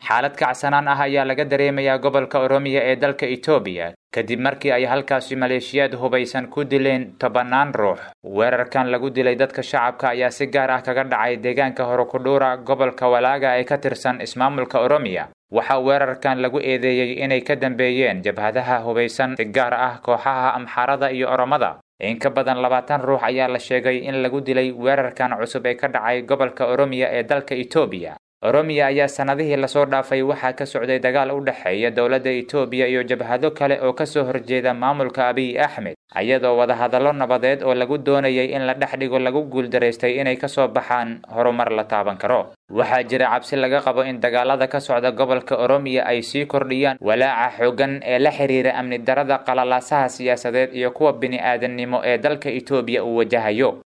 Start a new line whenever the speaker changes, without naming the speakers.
xaalad kacsanaan ah ayaa laga dareemayaa gobolka oromiya ee dalka etoobiya kadib markii ay halkaasi maleeshiyaad hubaysan ku dileen tobannaan ruux weerarkan lagu dilay dadka shacabka ayaa si gaar ah kaga dhacay deegaanka horokudhuura gobolka walaaga ee ka tirsan ismaamulka oromiya waxaa weerarkan lagu eedeeyey inay ka dambeeyeen jabhadaha hubaysan si gaar ah kooxaha amxaarada iyo oromada in ka badan labaatan ruux ayaa la sheegay in lagu dilay weerarkan cusub ee ka dhacay gobolka oromiya ee dalka etoobiya oromiya ayaa sannadihii lasoo dhaafay waxaa ka socday dagaal u dhexeeya dowladda etoobiya iyo jabhado kale oo kasoo horjeeda maamulka abiy axmed ayadoo wadahadallo nabadeed oo lagu doonayay in la dhex dhigo lagu guuldaraystay inay kasoo baxaan horumar la taaban karo waxaa jira cabsi laga qabo in dagaalada ka socda gobolka oromiya ay sii kordhiyaan walaaca xooggan ee la xiriira amni darada qalalaasaha siyaasadeed iyo kuwa bini-aadannimo ee dalka etoobiya uu wajahayo